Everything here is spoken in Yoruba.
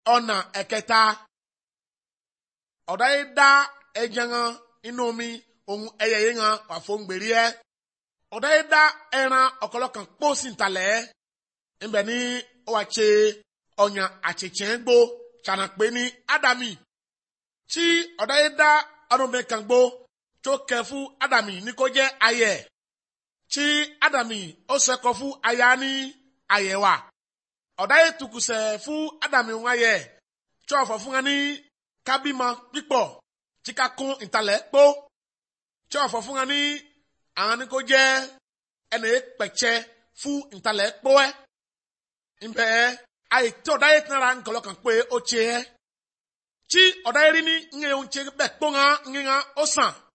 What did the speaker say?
ọ̀nà ẹ̀kẹta ọ̀dà yìí dá ẹja hàn inú omi ohun ẹyẹ yìí hàn wà fún gbèrí ẹ ọ̀dà yìí dá ẹran ọ̀kọ̀lọ̀kan kpó sí ntalẹ̀ ńbẹ ní ó wà tse ọ̀nyà àtsẹ̀tsẹ̀ gbó tsanakpe ní ádámì tí ọ̀dà yìí dá ọdúnbẹ̀ kan gbó tó kẹ fún ádámì ní kó jẹ́ ayẹ tí ádámì ó sẹ́kọ̀ fún aya ní ayẹwà ọ̀dà yìí tukusẹ̀ fún ádámì wọn ayẹ tí ọ̀fọ̀ fún wọn ní kábímọ pípọ̀ tí ká kún ìtalẹ̀ kpó tí ọ̀fọ̀ fún wọn ní àwọn ní kó jẹ́ ẹnì pẹ̀tsẹ̀ fún ìtalẹ̀ kpó ẹ nbẹ ayi tí ọ̀dà yìí tẹ̀ra nkọlọ́kàn pé ó tse ẹ tí ọ̀dà yìí rí ní ńyẹ ohun tse bẹ́ẹ̀ kpó ŋa ńyẹ ŋa ó sàn